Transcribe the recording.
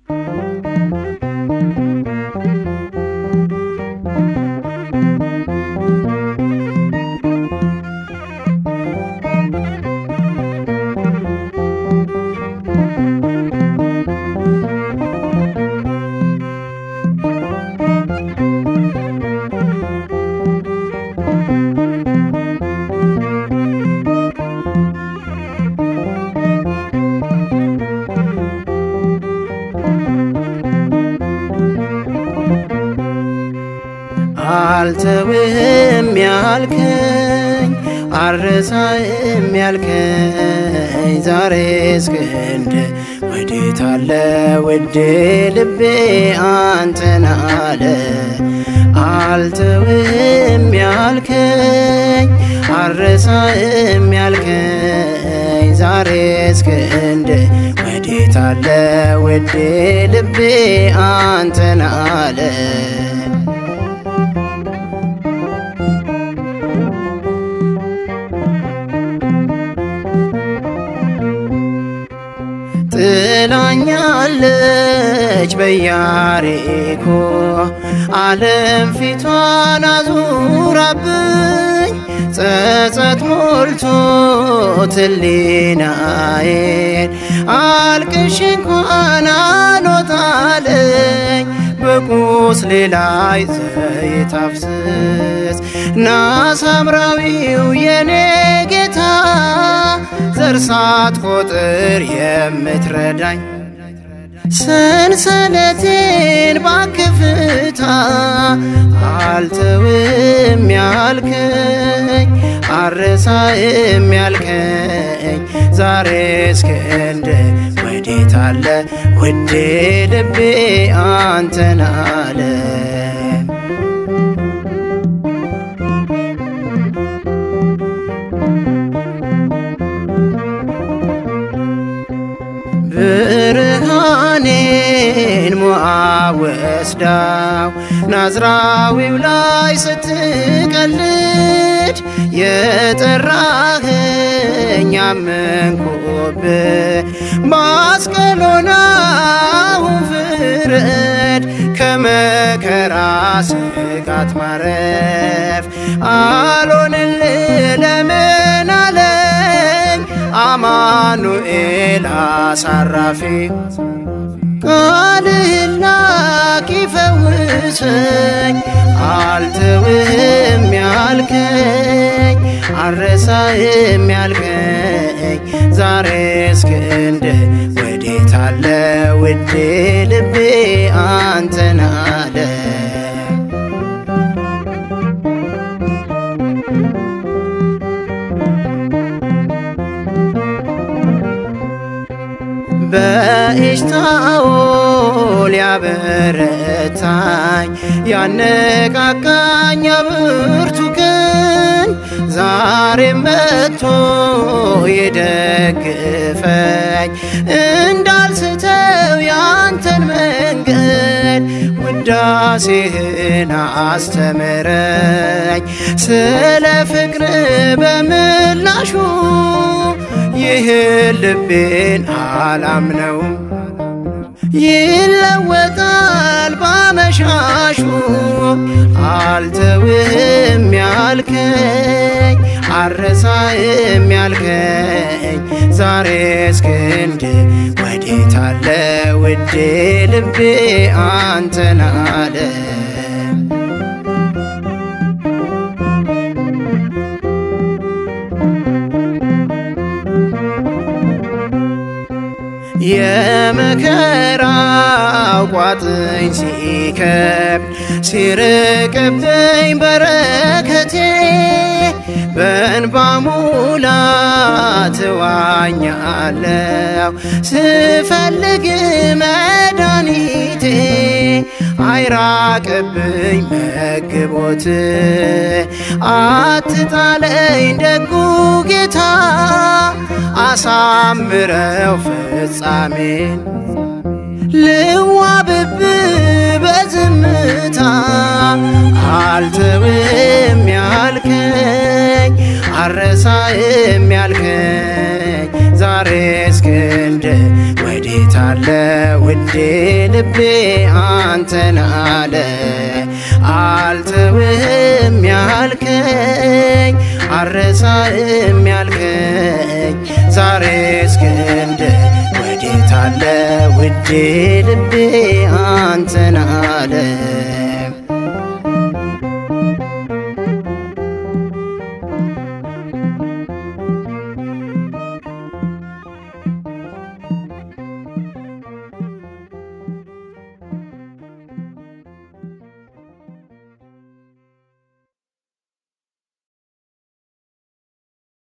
አልተውህም ያልከኝ አልረሳህም ያልከኝ ዛሬ እስክንድ ወዴት አለ ውዴ ልቤ አንተን አለ አልተውህም ያልከኝ አልረሳህም ያልከኝ ዛሬ እስክንድ ወዴት አለ ውዴ ልቤ አንተን አለ ጥላኛለች በያሪኮ ዓለም ፊቷን አዙራብኝ ጸጸት ሞልቶ ትሊናዬን አልቅሽ እንኳን አልወጣለኝ በቁስሌ ላይ ዘይት አፍስስ ና ሳምራዊው የኔ ጌታ ዘር ሳትቆጥር የምትረዳኝ ሰንሰለቴን ባክፍታ አልተውም ያልከኝ አረሳም ያልከኝ ዛሬ እስክንድ ወዴት አለ ውዴ ልቤ አንተን አለ ብርሃኔን ሞዓብ ወስዳው ናዝራዊው ላይ ስትቀልድ የጠራኸኝ አመንኩብህ ባስቀሎናውን ፍረድ ከመከራ ስጋት ማረፍ አልሆንልህ ለምን አለኝ አማኑኤል አሳራፊ ቃልህን ላክ ይፈውሰኝ አልተውህም ያልከኝ አልረሳህም ያልከኝ ዛሬ እስክንድ ወዴት አለ ውዴ ልቤ አንተን አለ በኤሽታኦል ያበረታኝ ያነቃቃኝ ብርቱ ቀን ዛሬም መጥቶ የደግፈኝ እንዳልስተው ያንተን መንገድ ውዳሴህን አስተምረኝ ስለ ፍቅር በምላሹ ይህን ልቤን አላምነውም ይለወጣል ባመሻሹ አልተውህም ያልከኝ አረሳህም ያልከኝ ዛሬ እስክንድ ወዴት አለ ውዴ ልቤ አንተን አለ የመከራው ቋጥኝ ሲከብድ ሲርቅብኝ በረከቴ በእንባ ሙላት እዋኛለሁ ስፈልግ መድኃኒቴ አይራቅብኝ መግቦት አትጣለኝ ደጉ ጌታ አሳምረው ፍጻሜን ልዋብብ በዝምታ አልተውም ያልከኝ አረሳህም ያልከኝ ዛሬ እስክንድ ወዴት አለ ውዴ ልቤ አንተን አለ አልተውህም ያልከኝ አረሳህም ያልከኝ ዛሬ እስክንድ ወዴት አለ ውዴ ልቤ አንተን አለ